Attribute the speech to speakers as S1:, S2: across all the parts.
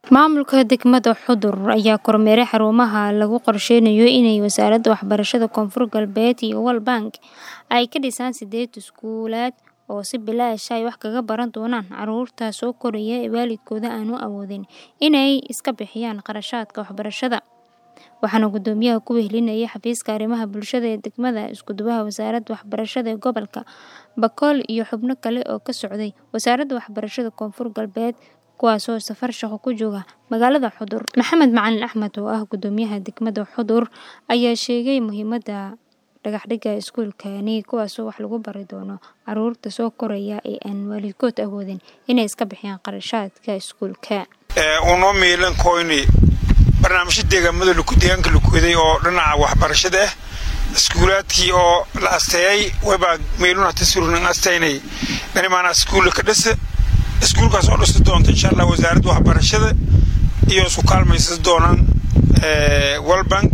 S1: Maamulka degmada Xudur ayaa kormeeray xarumaha lagu qorsheynayo inay Wasaaradda Waxbarashada Koonfur Galbeed iyo World Bank ay ka dhisaan sideed iskuulaad oo si bilaash ah wax kaga baran doonaan carruurta soo koraya ee waalidkood aanu awoodin inay iska bixiyaan kharashaadka waxbarashada. Waxaana guddoomiyaha ku wehelinayay xafiiska arrimaha bulshada ee degmada, isku-duwaha Wasaaradda Waxbarashada ee gobolka Bakool iyo xubno kale oo ka socday Wasaaradda Waxbarashada Koonfur Galbeed kuwaasoo safar shaqo ku jooga magaalada Xudur. Maxamed Macalin Axmed oo ah guddoomiyaha degmada Xudur ayaa sheegay muhiimadda dhagaxdhigga iskuulkani kuwaasoo wax lagu bari doono carruurta soo koraya ee aan waalidkood awoodin inay iska bixiyaan kharashaadka iskuulka.
S2: unoo miilan koyni barnaamijyo deegaamada deegaanka lakuwaday oo dhinaca waxbarashada ah iskuulaadkii oo la asteeyay waybaa meelun hata surunan asteynay dhanimaana iskuulla ka dhisa iskuulkaas oo dhisi doonta insha allah wasaaradda waxbarashada iyo isku kaalmaysan doonaan world bank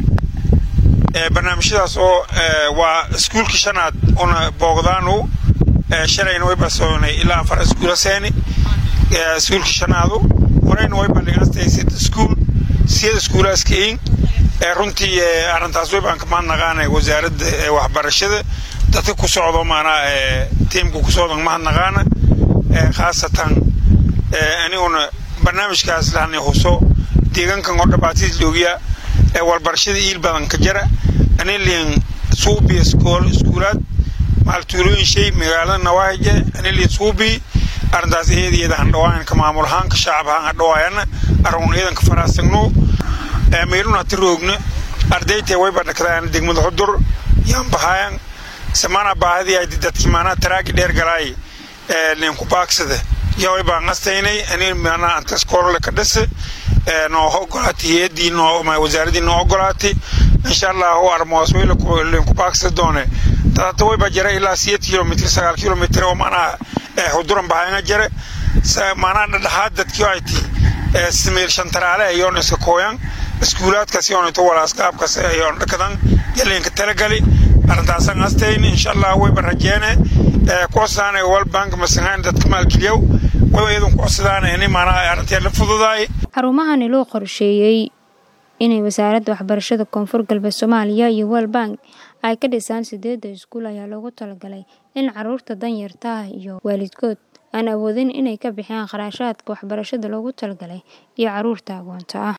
S2: barnaamijyadaas oo waa iskuulkii shanaad una boogdaanu shalayna way basoonay ilaa afar iskuula seeni iskuulkii shanaadu horeyna way bandhigeen astaysid iskuul siyada iskuulaaskain runtii arrintaas way baan kamaan naqaanay wasaaradda waxbarashada dadka ku socdo maanaa tiimka ku socdo mahadnaqaana khaasatan aniguna barnaamijkaas lahani huso deegaankan oo dhabaatiis loogiya walbarashada iil badan ka jara aniliin suubi iskool iskuulaad maaltuulooyin shay magaalada nawaaje aniliin suubi arrintaas iyadiyada handhawaayan ka maamul ahaan ka shacab ahaan handhawaayana arun iidanka faraasagno meelun hati roogna ardaytee wayba dhakdaan degmada xudur yaan bahaayan samana baahadii ay dadki maanaa taraagi dheer galaay ninku baagsada yaa way baan qastaynay ani maanaa anta iskoolole ka dhisa noo ogolaatay hay-addii noo wasaaradii noo ogolaatay insha allah u armoos way linku baagsada doone dadata wayba jara ilaa siyeed kilomitr sagaal kilomitr oo maanaa xuduran bahayanga jare maanaa dhadhaxaad dadkii ay ti sameel shantaraale ayoon iska kooyan iskuulaadkaas yoonito walaaskaabkas ayoon dhakadan yalinka talagali arrintaasan astayn insha allah wayba rajeene kucodsadaan world bank masangaan dadka maalgeliyow wayba iyadan kucodsadaan ini maanaa arrintii la fududaay
S1: xarumahani loo qorsheeyey inay wasaaradda waxbarashada koonfur galbeed soomaaliya iyo world bank ay ka dhisaan sideedda iskuul ayaa loogu talagalay in carruurta danyarta ah iyo waalidkood aan awoodin inay ka bixiyaan kharashaadka waxbarashada loogu talagalay iyo carruurta agoonta ah